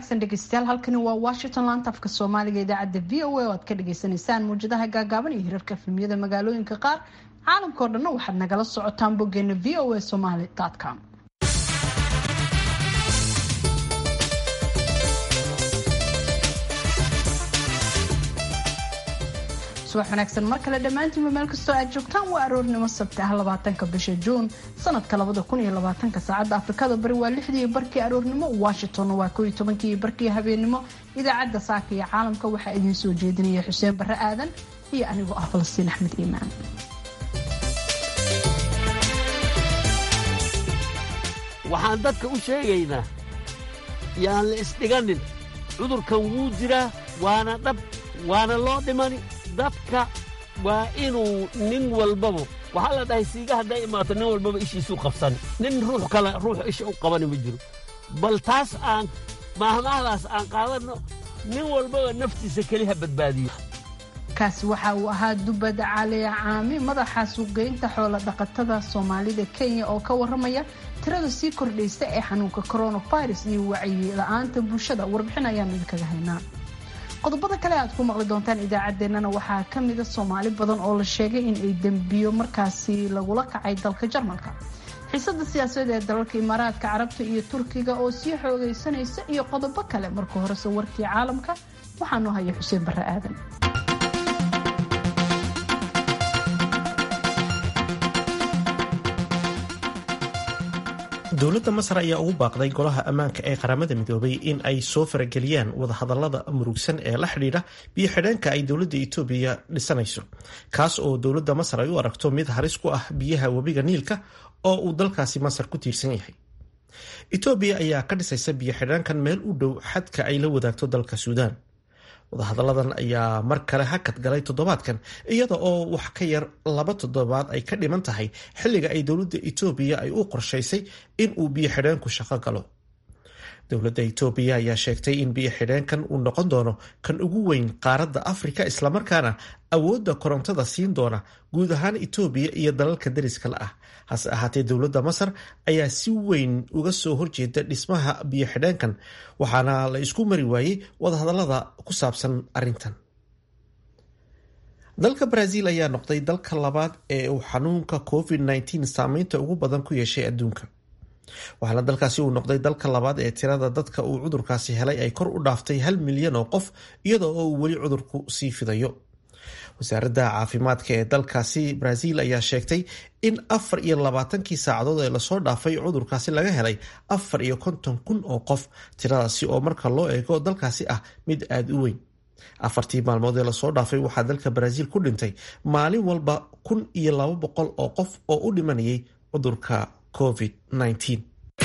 wanaagsan dhegeystayaal halkani waa washington laanta afka soomaaliga idaacadda v o a oo aad ka dhagaysanaysaan muwjadaha gaagaaban iyo hirarka efemiyada magaalooyinka qaar caalamkao dhanna waxaad nagala socotaan boggeena v o a somaly com subax wanaagsan mar kale dhammaantiinba meel kastoo aad joogtaan waa aroornimo sabti ah labaatanka bisha juun sanadka labada kun iyo labaatanka saacadda afrikada bari waa lixdii barkii aroornimo washingtonna waa koo iyo tobankii barkii habeenimo idaacadda saaka iyo caalamka waxaa idiin soo jeedinaya xuseen barre aadan iyo anigoo ah falastiin axmed iimaan waxaan dadka u sheegaynaa yaan la isdhiganin cudurkan wuu jiraa waana dhab waana loo dhimani dadka waa inuu nin walbaba waxaa la dhahay siiga hadday imaato nin walbaba ishiisuu qabsan nin ruux kale ruux isha u qabani ma jiro bal taas aan maahmaahdaas aan qaadanno nin walbaba naftiisa keliha badbaadiyo kaasi waxa uu ahaa dubad caliya caami madaxa suuqgeynta xoola dhaqatada soomaalida kenya oo ka waramaya tirada sii kordhaysa ee xanuunka coronavirus iyo wacyi la-aanta bulshada warbixin ayaan idinkaga haynaa qodobada kale aad ku maqli doontaan idaacaddeenana waxaa ka mida soomaali badan oo la sheegay in ay dembiyo markaasi lagula kacay dalka jarmalka xiisada siyaasadeed ee dalalka imaaraadka carabta iyo turkiga oo sii xoogaysanaysa iyo qodobo kale marka horese warkii caalamka waxaanu haya xuseen barre aadan dowladda masar ayaa ugu baaqday golaha ammaanka ee qaramada midoobay in ay soo farageliyaan wadahadalada murugsan ee la xidhiidha biyo xidheenka ay dowladda etoobiya dhisanayso kaas oo dowladda masar ay u aragto mid halis ku ah biyaha webiga niilka oo uu dalkaasi masar ku tiirsan yahay etoobiya ayaa ka dhisaysa biyo xidheenkan meel u dhow xadka ay la wadaagto dalka suudaan wadahadalladan ayaa mar kale hakad galay toddobaadkan iyada oo wax ka yar laba toddobaad ay ka dhiman tahay xilliga ay dowladda etoobiya ay u qorshaysay in uu biyo xidheenku shaqo galo dowladda etoobiya ayaa sheegtay in biyo xidheenkan uu noqon doono kan ugu weyn qaaradda afrika islamarkaana awoodda korontada siin doona guud ahaan etoobiya iyo dalalka dariska la ah hase ahaatee dowladda masar ayaa si weyn uga soo horjeeda dhismaha biyo xidheenkan waxaana la isku mari waayey wadahadallada ku saabsan arrintan dalka brazil ayaa noqday dalka labaad ee uu xanuunka covid -19 saameynta ugu badan ku yeeshay adduunka waxaana dalkaasi uu noqday dalka labaad ee tirada dadka uu cudurkaasi helay ay kor u dhaaftay hal milyan oo qof iyada oo uu weli cudurku sii fidayo wasaaradda caafimaadka ee dalkaasi brazil ayaa sheegtay in afar iyo labaatankii saacadood ee lasoo dhaafay cudurkaasi laga helay afar iyo konton kun oo qof tiradaasi oo marka loo eego dalkaasi ah mid aada u weyn afartii maalmood ee lasoo dhaafay waxaa dalka brazil ku dhintay maalin walba kun iyo laba boqol oo qof oo u dhimanayay cudurka covid -19.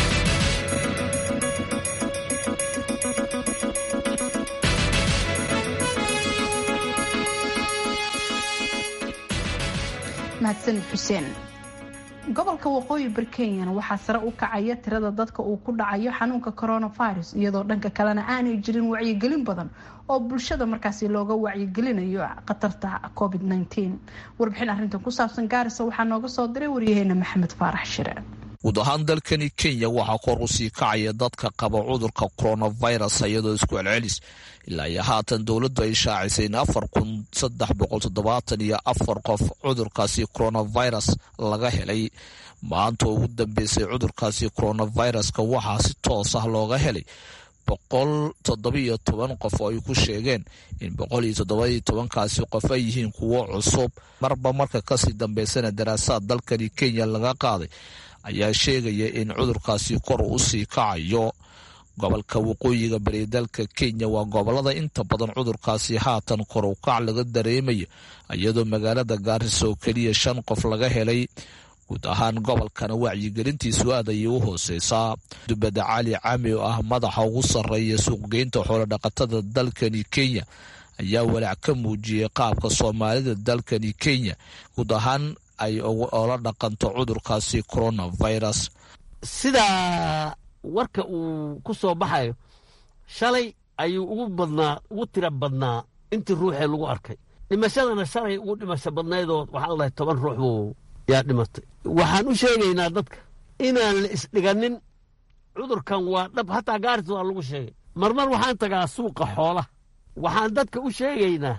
mahadsanid xuseen gobolka waqooyi bari kenyana waxaa sare u kacaya tirada dadka uu ku dhacayo xanuunka coronavirus iyadoo dhanka kalena aanay jirin wacyigelin badan oo bulshada markaasi looga wacyigelinayo khatarta covid -19 warbixin arrintan ku saabsan gaarisa waxaa nooga soo diray waryaheena maxamed faarax shire guud ahaan dalkani kenya waxaa kor u sii kacaya dadka qaba cudurka coronavirus iyadoo isku celcelis ilaa iyo haatan dowladdu ay shaacisay in afar kun saddex boqol toddobaatan iyo afar qof cudurkaasi coronavirus laga helay maanta ugu dambeysay cudurkaasi coronaviruska waxaa si toos ah looga helay boqol toddobiyo toban qof oo ay ku sheegeen in boqol iyo toddobaiyo tobankaasi qof ay yihiin kuwo cusub marba marka kasii dambeysana daraasaad dalkani kenya laga qaaday ayaa sheegaya in cudurkaasi kor u sii kacayo gobolka waqooyiga bari dalka kenya waa gobolada inta badan cudurkaasi haatan kor u kac laga dareemayo iyadoo magaalada gaarisa oo keliya shan qof laga helay guud ahaan gobolkana wacyigelintiisu aad ayay u hooseysaa dubada cali cami oo ah madaxa ugu sarreeya suuqgeynta xoolodhaqatada dalkani kenya ayaa walaac ka muujiyey qaabka soomaalida dalkani kenya guud ahaan ay ola dhaqanto cudurkaasi coronavirus sidaa warka uu ku soo baxayo shalay ayuu ugu badnaa ugu tira badnaa intii ruuxee lagu arkay dhimashadana shalay ugu dhimasho badnaydoo waxaa ladahay toban ruux buu yaa dhimatay waxaan u sheegaynaa dadka inaan la isdhiganin cudurkan waa dhab hataa gaaris waa lagu sheegay marmar waxaan tagaa suuqa xoolaha waxaan dadka u sheegaynaa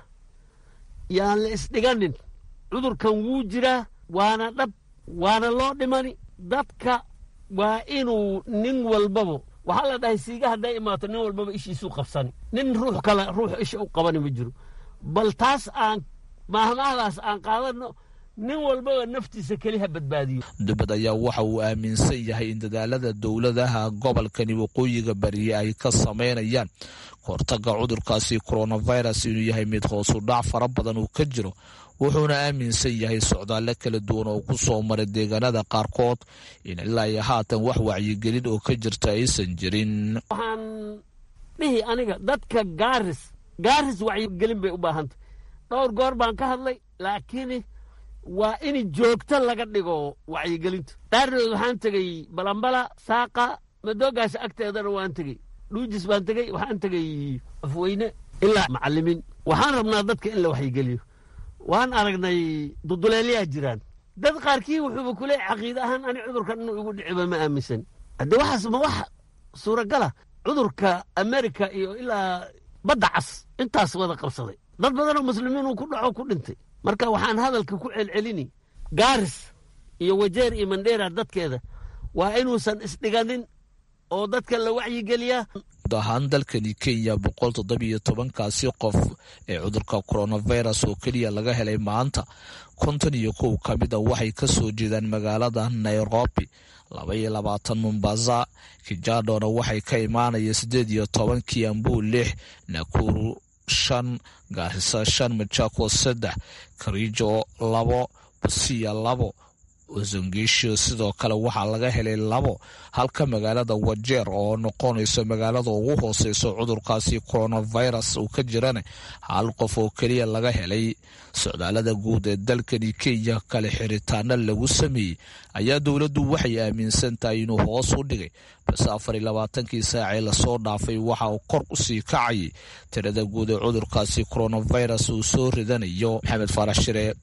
yaan la isdhiganin cudurkan wuu jiraa waana dhab waana loo dhimani dadka waa inuu nin walbaba waxaa la dhahay siiga hadday imaato nin walbaba ishiisuu qabsani nin ruux kale ruux isha u qabani ma jiro bal taas aan maahmaahdaas aan qaadano nin walbaba naftiisa keliha badbaadiyo dubad ayaa waxa uu aaminsan yahay in dadaalada dowladaha gobolkani waqooyiga bariye ay ka sameynayaan kahortaga cudurkaasi coronavirus inuu yahay mid hoosu dhac fara badan uu ka jiro wuxuuna aaminsan yahay socdaalle kala duwan oo ku soo maray deegaanada qaarkood in ilaa iyo haatan wax wacyigelin oo ka jirta aysan jirin waxaan dhihi aniga dadka gaaris gaaris wacyigelin bay u baahantay dhowr goor baan ka hadlay laakiin waa in joogto laga dhigo wacyigelinta dhaarnood waxaan tegey balambala saaqa madoogaasha agteedana waan tegey dhuujis baan tegey waxaan tegey afweyne ilaa macalimiin waxaan rabnaa dadka in la waxyigeliyo waan aragnay duduleelyaa jiraan dad qaarkii wuxuuba kule caqiide ahaan ani cudurkan inuu igu dhiciba ma aaminsan hadde waxaas ma wax suuragala cudurka amerika iyo ilaa badda cas intaas wada qabsaday dad badanoo muslimiin uu ku dhaco ku dhintay marka waxaan hadalka ku celcelini gaaris iyo wajeer iyo mandheera dadkeeda waa inuusan isdhiganin oo dadka la wacyigeliyaa guud ahaan dalkani kenya boqol toddobiyo tobankaasi qof ee cudurka coronavirus oo keliya laga helay maanta konton iyo kow ka mid a waxay ka soo jeedaan magaalada nairobi laba iyo labaatan mombasa kijadona waxay ka imaanaya siddeed iyo toban kiambu lix nakuru shan gaarisa shan majako saddex karijo labo basiya labo ozongesho sidoo kale waxaa laga helay labo halka magaalada wajeer oo noqonayso magaalada ugu hooseyso cudurkaasi coronavirus uu ka jirana hal qof oo keliya laga helay socdaalada guud ee dalkani kenya kale xiritaano lagu sameeyey ayaa dowladdu waxay aaminsan tahay inuu hoos u dhigay balse afar iyo labaatankii saacee lasoo dhaafay waxa uu kor usii kacayay tirada guud ee cudurkaasi coronavirus uu soo ridanayo maxamed faarax shire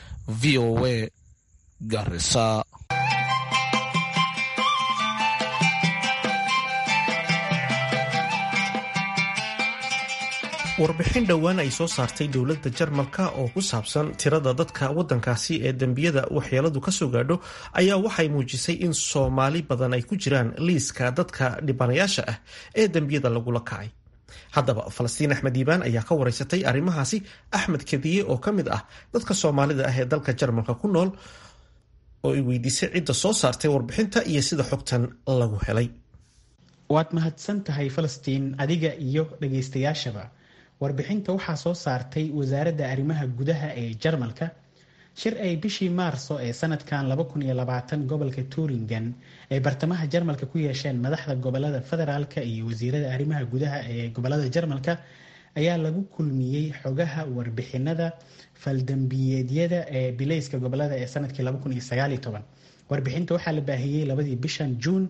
v o a garisa warbixin dhowaan ay soo saartay dowladda jarmalka oo ku saabsan tirada dadka waddankaasi ee dembiyada waxyeeladu ka soo gaadho ayaa waxay muujisay in soomaali badan ay ku jiraan liiska dadka dhibanayaasha ah ee dembiyada lagula kacay haddaba falastiin axmed diibaan ayaa ka wareysatay arrimahaasi axmed kadiye oo ka mid ah dadka soomaalida ah ee dalka jarmalka ku nool oo ay weydiisay cidda soo saartay warbixinta iyo sida xogtan lagu helay waad mahadsan tahay falastiin adiga iyo dhagaystayaashaba warbixinta waxaa soo saartay wasaaradda arrimaha gudaha ee jarmalka shir ay bishii maarso ee sanadkan gobolka turingen ay bartamaha jarmalka ku yeesheen madaxda gobolada federaalka iyo wasiirada arrimaha gudaha ee gobolada jarmalka ayaa lagu kulmiyey xogaha warbixinada faldambiyeedyada ee bilayska gobolada ee sanadkii warbixinta waxaa la baahiyey labadii bishan juun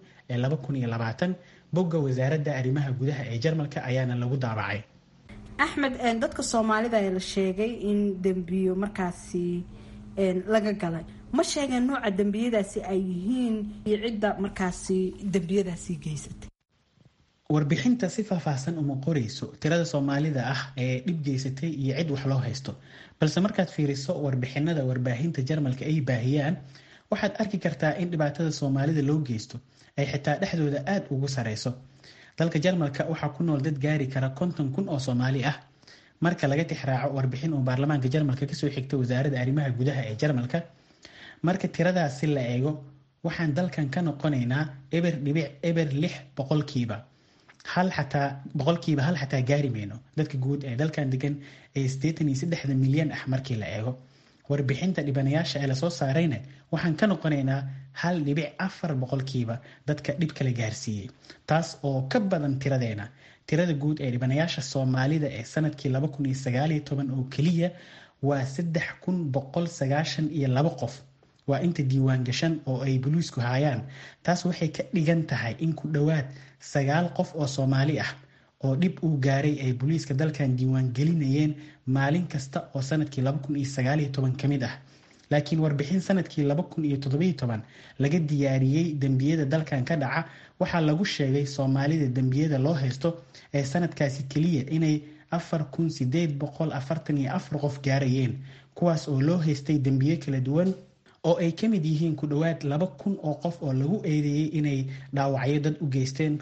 ee bogga wasaaradda arrimaha gudaha ee jarmalka ayaana lagu daabacay axmed dadka soomaalida ee la sheegay in dembiyo markaasi laga galay ma sheegeen nooca dembiyadaasi ay yihiin iyo cidda markaasi dembiyadaasi geysatay warbixinta si faahfaahsan uma qoreyso tirada soomaalida ah ee dhib geysatay iyo cid wax loo haysto balse markaad fiiriso warbixinada warbaahinta jarmalka ay baahiyaan waxaad arki kartaa in dhibaatada soomaalida loo geysto ay xitaa dhexdooda aada ugu sareyso dalka jarmalka waxaa ku nool dad gaari kara konton kun oo soomaali ah marka laga tixraaco warbixin uu baarlamaanka jarmalka kasoo xigta wasaaradda arrimaha gudaha ee jarmalka marka tiradaasi la eego waxaan dalkan ka noqonaynaa eber dhibic eber lix boqolkiiba hal xataa boqolkiiba hal xataa gaari mayno dadka guud ee dalkan degan ee siddeetan iyo saddexda milyan ah markii la eego warbixinta dhibanayaasha ee lasoo saarayna waxaan ka noqonaynaa hal dhibic afar boqolkiiba dadka dhib kala gaarsiiyey taas oo ka badan tiradeena tirada guud ee dhibanayaasha soomaalida ee sanadkii laba kun iyo sagaaliyo toban oo keliya waa saddex kun boqol sagaashan iyo labo qof waa inta diiwaan gashan oo ay boliisku haayaan taas waxay ka dhigan tahay in ku dhowaad sagaal qof oo soomaali ah oo dhib uu gaaray ay booliiska dalkan diiwaan gelinayeen maalin kasta oo sanadkii laba kun iyo sagaaliyo toban ka mid ah laakiin warbixin sanadkii laga diyaariyey dembiyada dalkan ka dhaca waxaa lagu sheegay soomaalida dembiyada loo haysto ee sanadkaasi keliya inay qof gaarayeen kuwaas oo loo haystay dembiyo kala duwan oo ay ka mid yihiin ku dhowaad laba kun oo qof oo lagu eedeeyey inay dhaawacyo dad u geysteen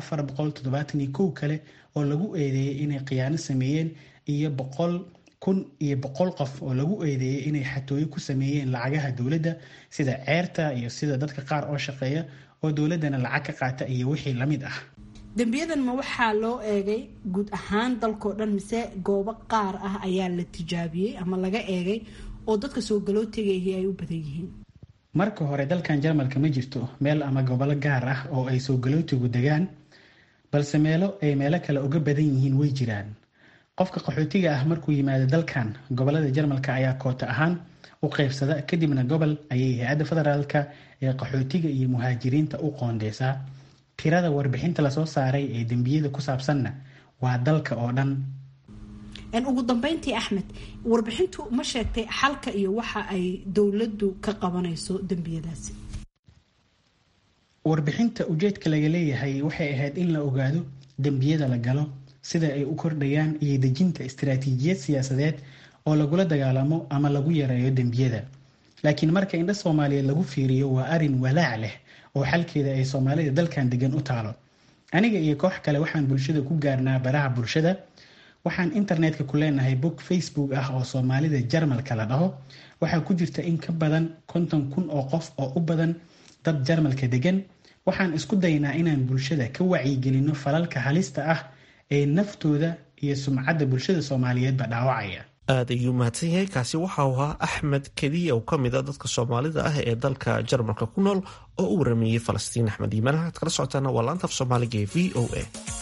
kale oo lagu eedeeyey inay khiyaano sameeyeen iyo kun iyo boqol qof oo lagu eedeeyey inay xatooyo ku sameeyeen lacagaha dowladda sida ceerta iyo sida dadka qaar oo shaqeeya oo dowladdana lacag ka qaata iyo wixii lamid ah dembiyadan ma waxaa loo eegay guud ahaan dalkao dhan mise goobo qaar ah ayaa la tijaabiyey ama laga eegay oo dadka soo galootegayay ay u badan yihiin marka hore dalkan jarmalka ma jirto meel ama gobolo gaar ah oo ay soo galootigu degaan balse meelo ay meelo kale uga badan yihiin way jiraan qofka qaxootiga ah markuu yimaado dalkan gobolada jarmalka ayaa koota ahaan u qeybsada kadibna gobol ayay hay-adda federaalka ee qaxootiga iyo muhaajiriinta u qoondeysaa tirada warbixinta lasoo saaray ee dembiyada ku saabsanna waa dalka oo dhan ugu dambeyntii axmed warbixintu ma sheegtay xalka iyo waxa ay dowladdu ka qabanayso dembiyadaasi warbixinta ujeedka laga leeyahay waxay ahayd in la ogaado dembiyada la galo sida ay u kordhayaan iyo dejinta istaraatiijiyad siyaasadeed oo lagula dagaalamo ama lagu yareeyo dembiyada laakiin marka indha soomaaliyeed lagu fiiriyo waa arin walaac leh oo xalkeeda ay soomaalida dalkan degan u taalo aniga iyo koox kale waxaan bulshada ku gaarnaa baraha bulshada waxaan internetka ku leenahay bog facebook ah oo soomaalida jarmalka la dhaho waxaa ku jirta in ka badan konton kun oo qof oo u badan dad jarmalka degan waxaan isku daynaa inaan bulshada ka wacyigelino falalka halista ah ee naftooda iyo sumcadda bulshada soomaaliyeedba dhaawacaya aad ayuu mahadsan yahay kaasi waxau ahaa axmed kediya oo ka mid a dadka soomaalida ah ee dalka jarmalka ku nool oo u warameeyey falastiin axmed iimaan waxaad kala socotaana waa laanta af soomaaliga ee v o a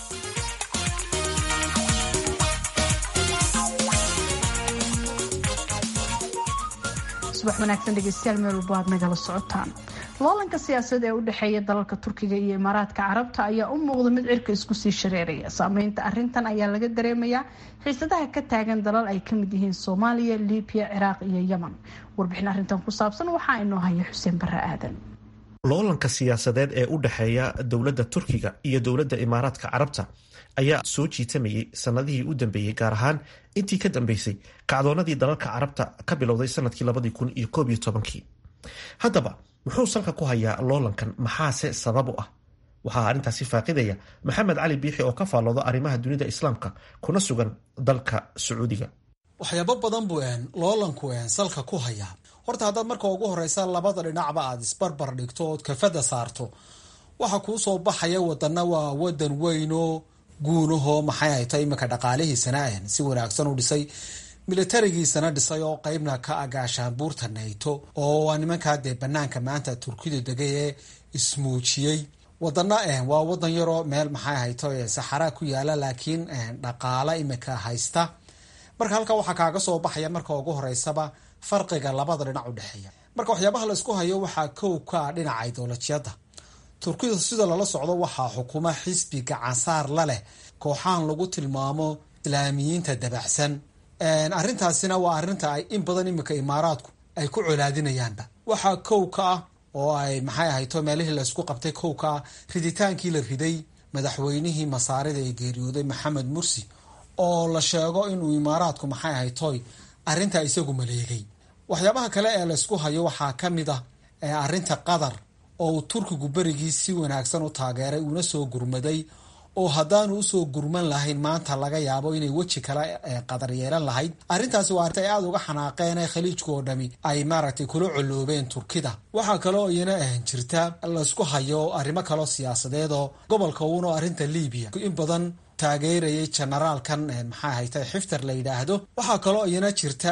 subax wanaagsan dhegeystayaal meel walba aad nagala socotaan loolanka siyaasadda ee u dhexeeya dalalka turkiga iyo imaaraadka carabta ayaa u muuqda mid cirka isku sii shareeraya saameynta arintan ayaa laga dareemayaa xiisadaha ka taagan dalal ay kamid yihiin soomaaliya libiya ciraaq iyo yeman warbixin arintan ku saabsan waxaa inoo haya xuseen bare aadan loolanka siyaasadeed ee u dhexeeya dowladda turkiga iyo dowladda imaaraadka carabta ayaa soo jiitamayay sanadihii u dambeeyey gaar ahaan intii ka dambeysay kacdoonadii dalalka carabta ka bilowday sanadkii labadii kun iyo koob iyo tobankii haddaba muxuu salka ku hayaa loolankan maxaase sabab u ah waxaa arrintaasi faaqidaya maxamed cali biixi oo ka faallooda arrimaha dunida islaamka kuna sugan dalka sacuudiga waxyaabo badan buu loolanku salka ku hayaa horta haddaad marka ugu horeysa labada dhinacba aad isbarbar dhigto ood kafada saarto waxa kuu soo baxaya wadana waa wadan weynoo guunahoo maxay hayta iminka dhaqaalihiisana si wanaagsan u dhisay militarigiisana dhisay oo qeybna ka agaashaan buurta nayto oo waa nimankaa dee banaanka maanta turkidu degay ee ismuujiyey wadana waa wadan yaroo meel maxay hayto saxaraa ku yaala laakiin dhaqaala iminka haysta marka halkaa waxaa kaaga soo baxaya marka ugu horeysaba farqiga labada dhinac u dhexeeya marka waxyaabaha laysku hayo waxaa kow ka ah dhinaca idolojiyada turkida sida lala socdo waxaa xukuma xisbi gacansaar la leh kooxahan lagu tilmaamo islaamiyiinta dabacsan arrintaasina waa arrinta ay in badan iminka imaaraadku ay ku colaadinayaanba waxaa kow ka ah oo ay maxay ahayto meelihii laysku qabtay kow ka ah riditaankii la riday madaxweynihii masaarida ee geeriyooday maxamed mursi oo la sheego inuu imaaraadku maxay ahaytoy arrintaa isagu maleegay waxyaabaha kale ee laysku hayo waxaa ka mid ah arrinta qatar oo uu turkigu berigii si wanaagsan u taageeray uuna soo gurmaday oo haddaanu usoo gurman lahayn maanta laga yaabo inay weji kale qadar yeelan lahayd arrintaasi waa arrinta ay aada uga xanaaqeen ee khaliijka oo dhami ay maaragtay kula coloobeen turkida waxaa kaloo iyana jirta laysku hayo arrimo kaloo siyaasadeed oo gobolka uuna arrinta libiya in badan taageerayay generaalkan maxaa hayta xifter la yidhaahdo waxaa kaloo iyana jirta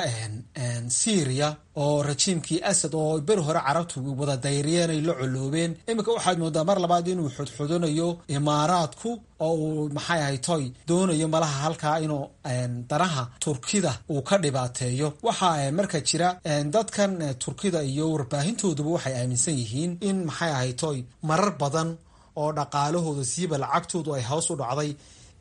syria oo rajiimkii asad oo beri hore carabtu wada dayriyeen ay la coloobeen iminka waxaad moodaa mar labaad inuu xudxudanayo imaaraadku oo uu maxay ahaytoy doonayo malaha halkaa inuu danaha turkida uu ka dhibaateeyo waxaa marka jira dadkan turkida iyo warbaahintooduba waxay aaminsan yihiin in maxay ahaytoy marar badan oo dhaqaalahooda siiba lacagtoodu ay hoos u dhacday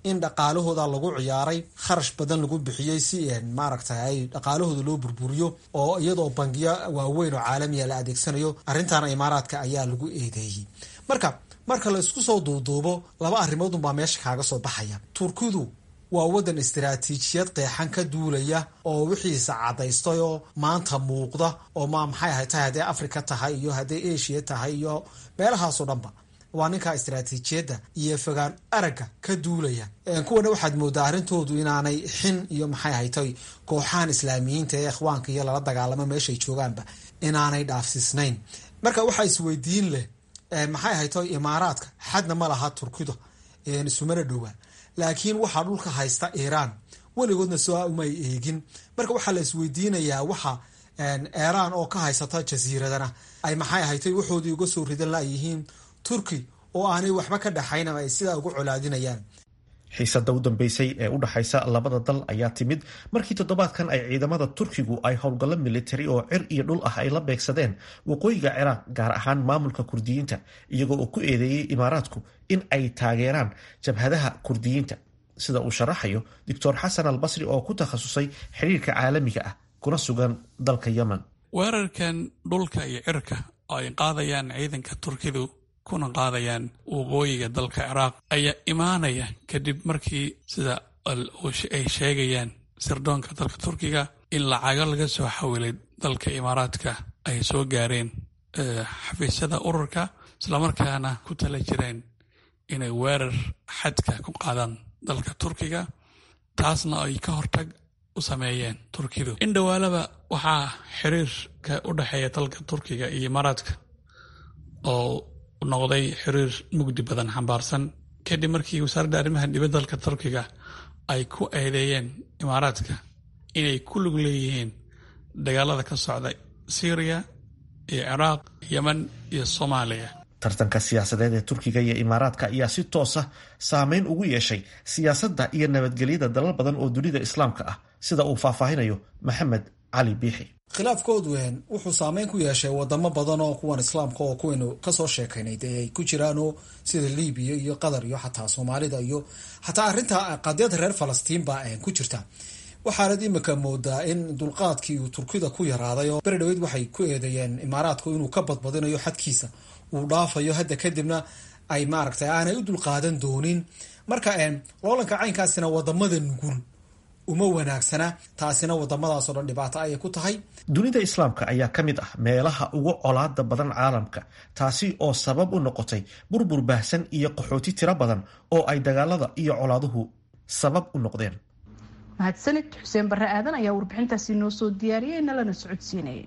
in dhaqaalahooda lagu ciyaaray kharash badan lagu bixiyey si maaragtay ay dhaqaalahooda loo burburiyo oo iyadoo bangiyo waaweyn oo caalamiya la adeegsanayo arrintaana imaaraadka ayaa lagu eedeeyey marka marka la isku soo duuduubo laba arrimood unbaa meesha kaaga soo baxaya turkidu waa waddan istaraatiijiyad qeexan ka duulaya oo wixiisa cadaystay oo maanta muuqda oo ma maxay ahay tahay hadday africa tahay iyo hadday asia tahay iyo meelahaasoo dhanba waa ninkaa istaraatiijiyadda iyo fogaan aragga ka duulaya kuwana waxaad moodaa arrintoodu inaanay xin iyo maxay haytay kooxahan islaamiyiinta ee ikhwaanka iyo lala dagaalamo meeshay joogaanba inaanay dhaafsiisnayn marka waxaa isweydiin leh maxay haytay imaaraadka xadna ma laha turkida isumana dhowaa laakiin waxaa dhulka haysta iiraan weligoodna soo umay eegin marka waxaa la isweydiinayaa waxa iiraan oo ka haysata jasiiradana ay maxay haytay waxoodii uga soo ridan layihiin turki oo aanay waxba ka dhaxayn ama ay sidaa ugu colaadinayaan xiisada u dambeysay ee u dhaxaysa labada dal ayaa timid markii toddobaadkan ay ciidamada turkigu ay howlgallo militari oo cir iyo dhul ah ay la beegsadeen waqooyiga ciraaq gaar ahaan maamulka kurdiyiinta iyagoo uu ku eedeeyey imaaraadku in ay taageeraan jabhadaha kurdiyiinta sida uu sharaxayo doctor xasan al basri oo ku takhasusay xiriirka caalamiga ah kuna sugan dalka yemen weerarkan dhulka iyo cirka oo ay qaadayaan ciidanka turkidu kuna qaadayaan waqooyiga dalka ciraaq ayaa imaanaya kadib markii sida ay sheegayaan sirdoonka dalka turkiga in lacago laga soo xawilay dalka imaaraadka ay soo gaareen xafiisyada ururka islamarkaana ku tala jireen inay weerar xadka ku qaadaan dalka turkiga taasna ay ka hortag u sameeyeen turkidu in dhowaalaba waxaa xiriirka u dhexeeya dalka turkiga iyo imaaraadka oo noqday xiriir mugdi badan xambaarsan kadib markii wasaaradda arrimaha dibadda dalka turkiga ay ku eedeeyeen imaaraadka inay ku lug leeyihiin dagaalada ka socda syriya iyo ciraaq yemen iyo soomaaliya tartanka siyaasadeed ee turkiga iyo imaaraadka ayaa si toosa saameyn ugu yeeshay siyaasadda iyo nabadgelyada dalal badan oo dunida islaamka ah sida uu faahfaahinayo maxamed cali biixi khilaafkoodu wuxuu saameyn ku yeeshay wadamo badan oo kuwan islaamka oo kuwaynu kasoo sheekaynay dee ay ku jiraanoo sida libiya iyo qatar iyo xataa soomaalida iyo xataa arrinta qadiyada reer falastiin baa ku jirta waxaanad imika moodaa in dulqaadkii uu turkida ku yaraaday oo beri dhaweyd waxay ku eedeeyeen imaaraadku inuu ka badbadinayo xadkiisa uu dhaafayo hadda kadibna ay maaragtay aanay u dulqaadan doonin marka loolanka caynkaasina wadamada nugul uma wanaagsana taasina wadamadaasoo dhan dhibaato ayay ku tahay dunida islaamka ayaa ka mid ah meelaha ugu colaada badan caalamka taasi oo sabab u noqotay burbur baahsan iyo qaxooti tiro badan oo ay dagaalada iyo colaaduhu sabab u noqdeen mahadsanid xuseen barre aadan ayaa warbixintaasi noo soo diyaariyey nalana socodsiinayay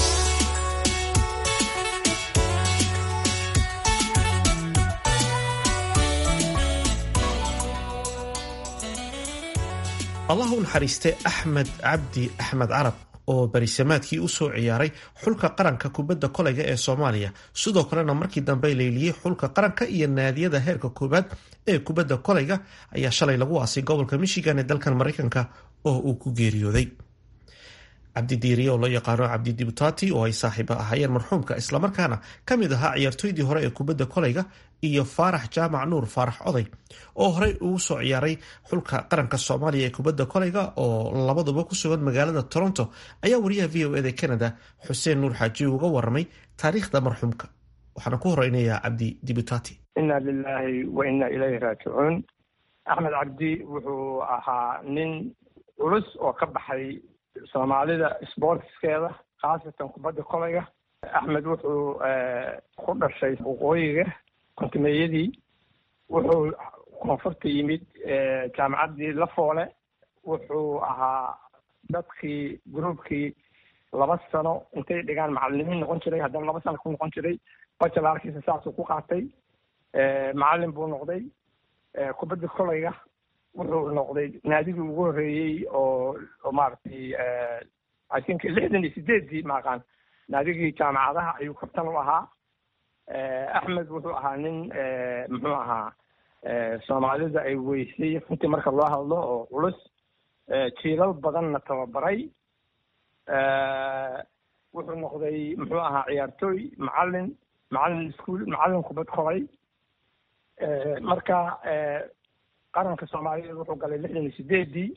allah u naxariiste axmed cabdi axmed carab oo barisamaadkii u soo ciyaaray xulka qaranka kubadda kolayga ee soomaaliya sidoo kalena markii dambe leyliyey xulka qaranka iyo naadiyada heerka koowaad ee kubadda kolayga ayaa shalay lagu aasay gobolka michigan ee dalkan maraykanka oo uu ku geeriyooday cabdi diiriye oo loo yaqaano cabdi dibutati oo ay saaxiibo ahaayeen marxuumka islamarkaana ka mid ahaa ciyaartooydii hore ee kubadda kolayga iyo faarax jaamac nuur faarax oday oo horey ugu soo ciyaaray xulka qaranka soomaaliya ee kubadda kolayga oo labaduba ku sugan magaalada toronto ayaa wariyaha v o eda canada xuseen nuur xaaji uga waramay taariikhda marxuumka waxaana ku horeynayaa cabdi dibutati inna lilaahi wa inna ilayhi raajicuun axmed cabdi wuxuu ahaa nin culus oo ka baxay soomaalida sportskeeda khaasatan kubadda kolayga axmed wuxuu ku dhashay waqooyiga kontimeeyadii wuxuu koonfurta yimid jaamacaddii lafoole wuxuu ahaa dadkii groupkii laba sano intay dhigaan macalimiin noqon jiray haddana laba sano ku noqon jiray bajalarkiisa saasuu ku qaatay macalin buu noqday kubadda kolayga wuxuu noqday naadigii ugu horreeyey oo oo maaragtay i think lixdan iyo sideeddii maaqaan naadigii jaamacadaha ayuu kabtan u ahaa axmed wuxuu ahaa nin muxuu ahaa soomaalida ay weysay runtii marka loo hadlo oo culus jiilal badanna tababaray wuxuu noqday muxuu ahaa ciyaartooy macalin macalin iskuol macalin kubad kolay marka qaranka soomaaliyeed wuxuu galay lixdan iyo sideedii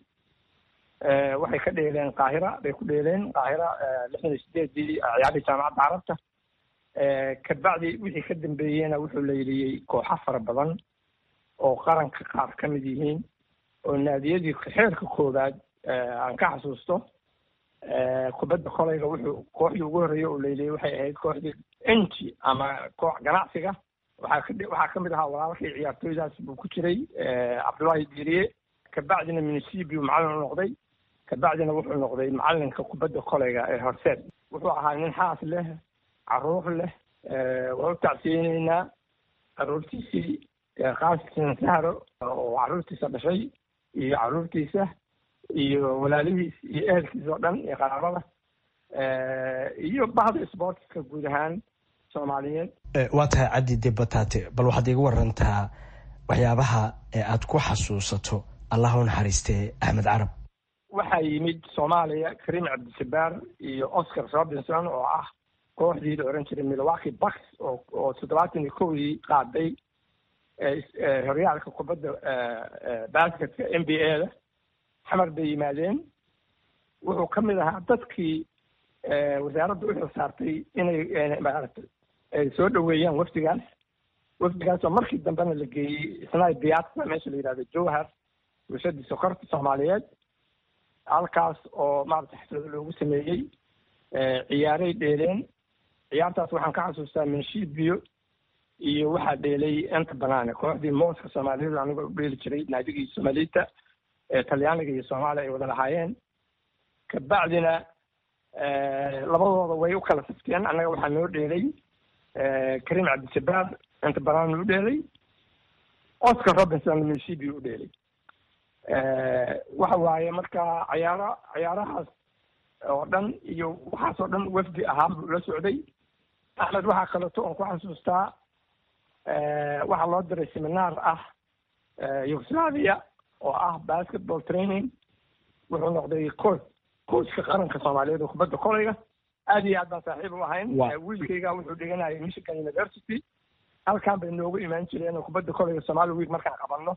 waxay ka dheeleen qaahira bay ku dheeleen qaahira lixdan iyo sideedii ciyaarihii jaamacadda carabta kabacdi wixii ka dambeeyeyna wuxuu leyliyey kooxo fara badan oo qaranka qaar ka mid yihiin oo naadiyadii xeerka koowaad aan ka xasuusto kubadda kolayga wuxuu kooxdii ugu horreeya oo leyliyey waxay ahayd kooxdii enji ama koox ganacsiga waxaa ka waxaa kamid ahaa walaalkii ciyaartooydaas buu ku jiray cabdullaahi diiriye kabacdina munisibiu macallin u noqday kabacdina wuxuu noqday macallinka kubadda kolayga ee horseed wuxuu ahaa nin xaas leh caruur leh waa u tacsiyeyneynaa caruurtiisii qaasisan sahro oo caruurtiisa dhashay iyo caruurtiisa iyo walaalihiis iyo ehelkiisa oo dhan iyo qaraabada iyo bahda sportska guud ahaan soomaaliyeed waa tahay caddi de bataate bal waxaad iiga warantaa waxyaabaha aad ku xasuusato allah u naxariistee axmed carab waxaa yimid soomaaliya karim cabdijabbaar iyo oscar robinson oo ah kooxdii la oran jiray milwaukee bucks oo oo toddobaatan iyo kowdii qaaday horyaalka kubadda basketka n b a da xamar bay yimaadeen wuxuu ka mid ahaa dadkii wasaaradda u xil saartay inay maaragtay ay soo dhaweeyaan wafdigaas wafdigaas oo markii dambena la geeyey isnay biyaatsa meesha la yidhahdo jowhar bulshadii sokorta soomaaliyeed halkaas oo maaragtay xaflado loogu sameeyey ciyaaray dheeleen ciyaartaas waxaan ka xasuustaa minshibiyo iyo waxaa dheelay enta banaane kooxdii mooska soomaaliyeed anigoo u dheeli jiray naadigii soomaalita ee talyaaniga iyo soomaaliya ay wada lahaayeen kabacdina labadooda way u kala safteen annaga waxaa noo dheelay karim cabdijabbaar enta banaan u dheelay oscar robinson minshibi u dheelay waxa waaye marka cayaara cayaarahaas oo dhan iyo waxaas oo dhan wafdi ahaa buu la socday axmed waxaa kaleeto oon ku xasuustaa waxaa loo diray seminaar ah yugoslavia oo ah basketball training wuxuu noqday coach coachka qaranka soomaaliyeed oo kubadda kolayga aad iyo aad baan saaxiib u ahayn wiilkayga wuxuu dhiganayay michigan university halkan bay noogu imaan jireen oo kubadda kolayga somali week markaan qabanno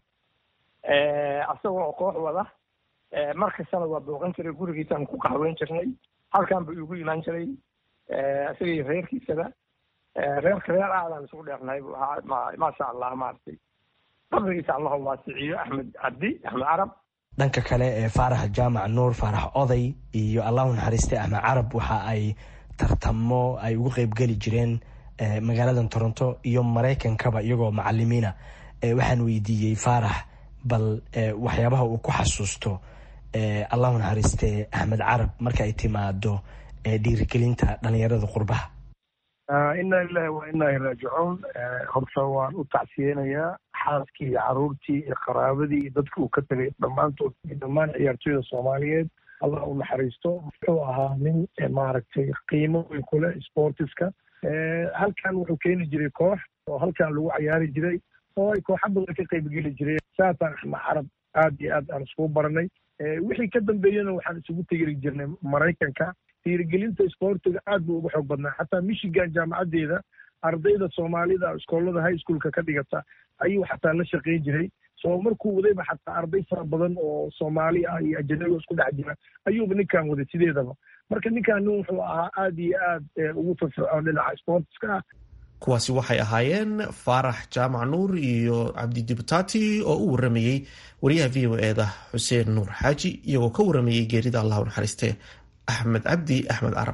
asagoo oo koox wada mar kastana waa booqan jiray gurigiisaan ku qaxweyn jirnay halkan buu igu imaan jiray isaga iyo reerkiisaba reerka reer aadaan isugu dheernahay buu ahaa maasha allah maaragtay qabrigiisa allahu waasiciyo axmed cabdi axmed carab dhanka kale ee faarax jaamac nuur faarax oday iyo allahu naxariiste axmed carab waxa ay tartamo ay ugu qeybgeli jireen magaaladan toronto iyo maraykankaba iyagoo macalimiina waxaan weydiiyey faarax bal waxyaabaha uu ku xasuusto allahu naxariiste axmed carab marka ay timaado dhiirigelinta dhalinyarada qurbaha ina lilahi wa inaa raajicuun horta waan u tacsiyeynayaa xaaskii iyo caruurtii iyo qaraabadii iyo dadki uu ka tegay dhammaantood iyo dhammaan ciyaartooyda soomaaliyeed allah u naxariisto wuxuu ahaa nin maaragtay qiimo weyn kule sportiska halkan wuxuu keeni jiray koox oo halkan lagu cayaari jiray oo ay kooxa badan ka qaybgeli jireen saasaan axmed carab aad iyo aad aan iskugu baranay wixii ka dambeeyena waxaan isugu tegiri jirnay maraykanka dhiirigelinta isboortiga aad buu uga xoog badnaa xataa michigan jaamacaddeeda ardayda soomaalida iskoolada high schoolka ka dhigata ayuu xataa la shaqayn jiray soo markuu wadayba xataa arday fara badan oo soomaali ah iyo ajanabiga isku dhex jira ayuuba ninkan waday sideedaba marka ninkan nin wuxuu ahaa aad iyo aad ugu firfircoon dhinaca sportiska ah kuwaasi waxay ahaayeen faarax jaamac nuur iyo cabdi dibutati oo u waramayey wariyaha v o e da xuseen nuur xaaji iyagoo ka waramayey geerida allahu naxariiste axmed cabdi axmed carab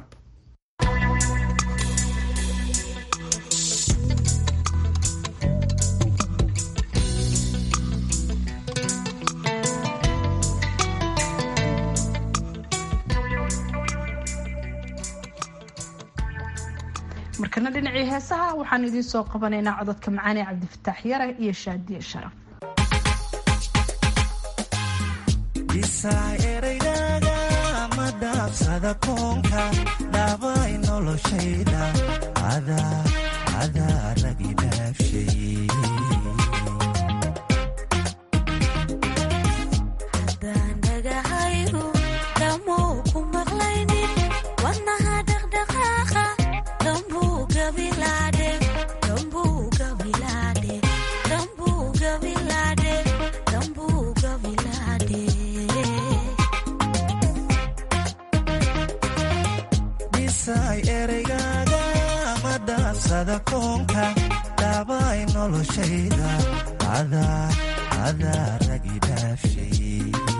markana dhinacii heesaha waxaan idiin soo qabanaynaa cododka macaane cabdifataax yare iyo shaadiye sharaf eraygaga ma dhaafsada koonka dhaabay noloshayda adaa ragi dhaafshay Dambu ereygaaga ma dhaafsada koonka dhaabay noloshayda adaa adaa ragi dhaafshay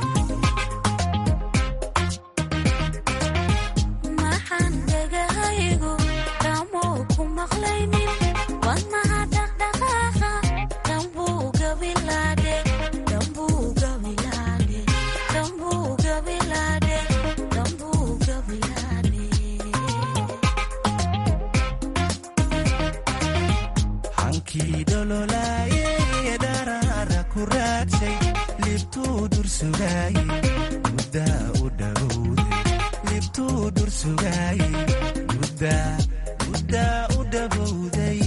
maxaan dhegahaygu dhamoo ku maqlaynin wadnaha dhaqdhaqaaqa dambuu gabilaadhe dambuu gabilaadhe dambuu gabilaadhe dambuu gabilaadhe hankii dhololaaye dharaara ku raadshay libtuu dursugaaye muddaa u dhowowday libtuu dursugaaye muddaa muddaa u dhowowday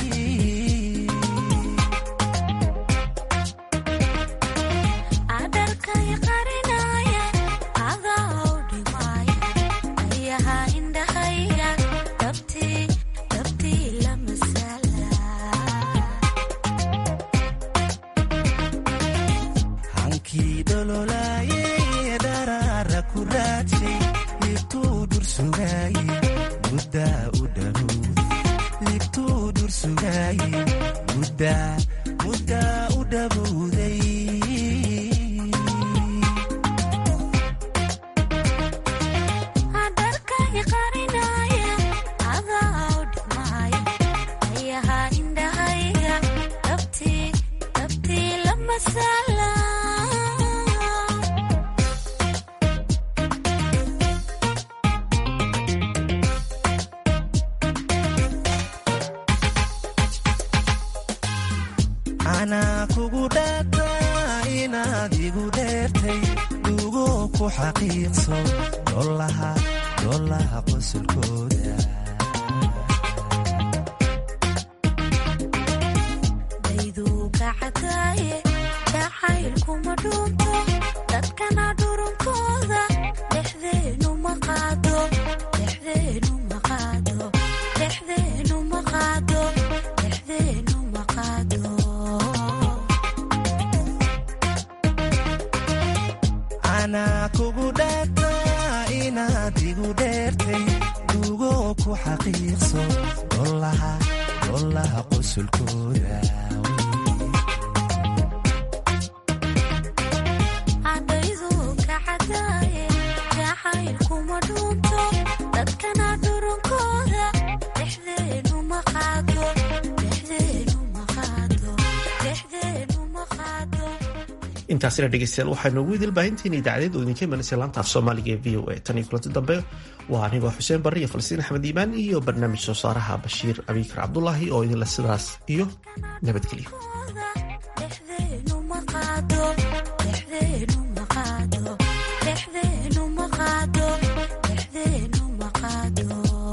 adarkay qarinaya adaa u dhimaaya ayaha indhahayga dabtii dabtii la masala hankii dhololaaye dharaara ku raadshay libtuu dursugaaye muddaa u dhowowday libtuu dursugaaye muddaa muddaa u dhowowday adarkay qarinaya adaa u dhimaaya ayaha indhahayga dabtii dabtii la masala anaa kugu dhaartaa inaad igu dheertay dugo ku xaqiiqso dhollaha dhollaha qosolkooda dayduu kacadaaye jacaylkuma dhuunto dadkana dhurunkooda dhexdeenu ma qaado dhexdeenu ma qaado dhexdeenu ma qaado dhexdeenu ma qaado anaa kugu dhaartaa inaad igu dheertay dugo ku xaqiiqso dhollaha dhollaha qosolkooda dayduu kacadaaye jacaylkuma dhuunto dadkana dhurunkooda dhexdeenu ma qaado dhexdeenu ma qaado dhexdeenu ma qaado intaasina dhegeystayaal waxaa noogu idil baahintiina idaacadeed oo idinka imanaysa laanta af soomaaliga ee v o a tan iyo kulanti dambe waa anigoo xuseen barre iyo falsiin axmed iimaan iyo barnaamij soo saaraha bashiir abiikar cabdulaahi oo idinla sidaas iyo nabadgelyo dhexdeenu ma qaado dhexdeenu ma qaado dhexdeenu ma qaado dhexdeenu ma qaado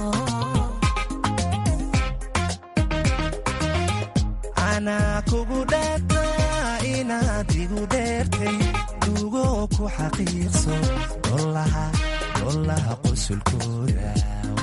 anaa kugu dhaartaa inaad igu dheertay dugo ku xaqiiqso dhollaha dhollaha qosolkooda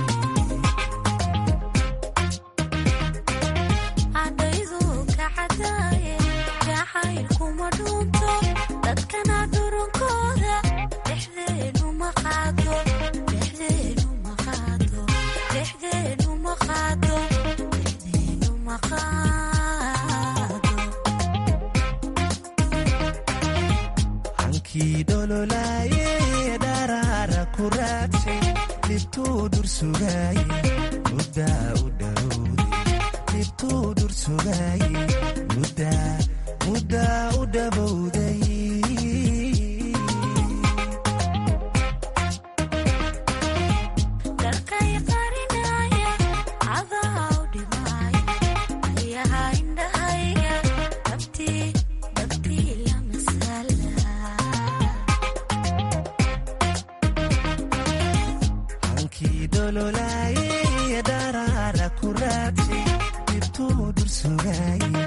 dayduu kacadaaye jacaylkuma dhuunto dadkana dhurunkooda dhexdeenu ma qaado dhexdeenu ma qaado dhexdeenu ma qaado dhexdeenu ma qaado hankii dhololaaye dharaara ku raadshay libtuu dursugaaye muddaa u dhowowday libtuu dursugaaye muddaa muddaa u dhowowday darkay qarinaya adaa u dhimaaya ayaha indhahayga dabtii dabtii la masala hankii dhololaaye dharaara ku raadshay libtuu dursugaaye